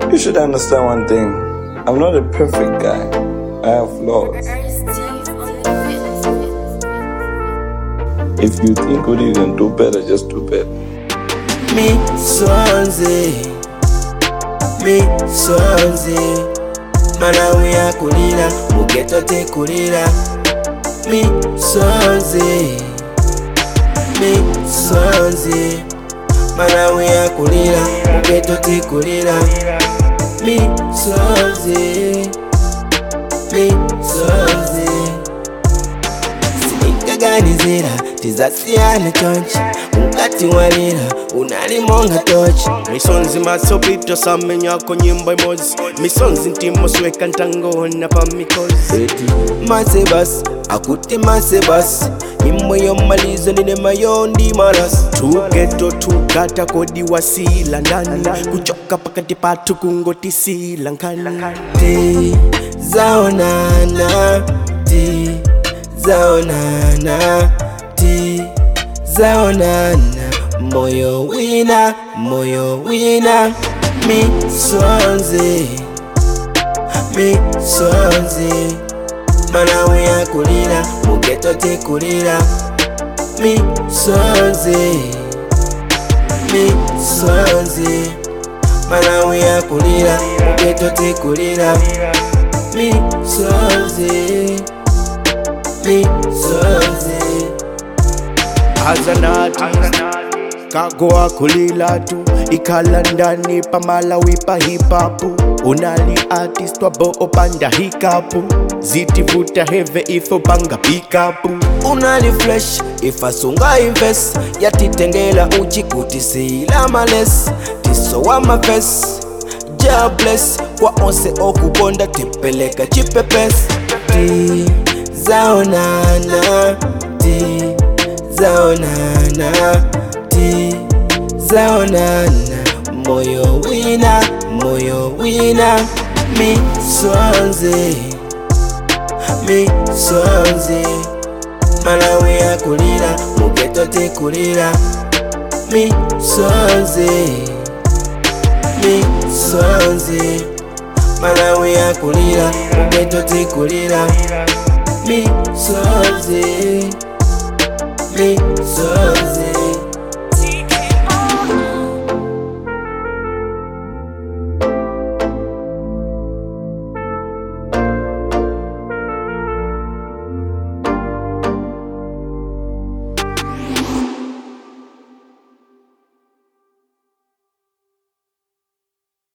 You should understand one thing. I'm not a perfect guy. I have flaws. If you think what you can do better, just do better. Mi sonze Mi sonze Malawi akulira Mugeto tekulira Mi sonze Mi sonze Malawi akulira Mugeto tekulira Mi sonze Mi sonze sinikaganizira tizasiyana chonchi mukati walira unalimonga tochi misonzi matsopito samenyako nyimbo imozi misonzi ntimosweka ntangona pa mikozi mase basi akuti mase basi nyimbo yomalizo ninemayo ndi malasi tugeto tugata kodi wasila ndani kuchoka pakati patu kungotisila nkani ti zaonana ti zaonana ti zaonana moyo wina moyo wina misonzi misonzi malawi akulira mugeto tekulira misonzi misonzi malawi akulira mugeto tekulira misonzi misonzi azanati kago akulila tu ikhala ndani pamalawi pa hipapu unali artist wabo opanda hikapu zitivuta heve ifo panga pikapu unali fresh ifasunga imves yatitengela uchi kuti siyila males tisowa mafes jables kwa onse okukonda tipeleka chipepes ti zaonana ti zaonana ti zaonana moyo wina moyo wina misonzi misonzi malawi akulira mugeto tekulira misonzi misonzi malawi akulira mugeto tekulira misonzi misonzi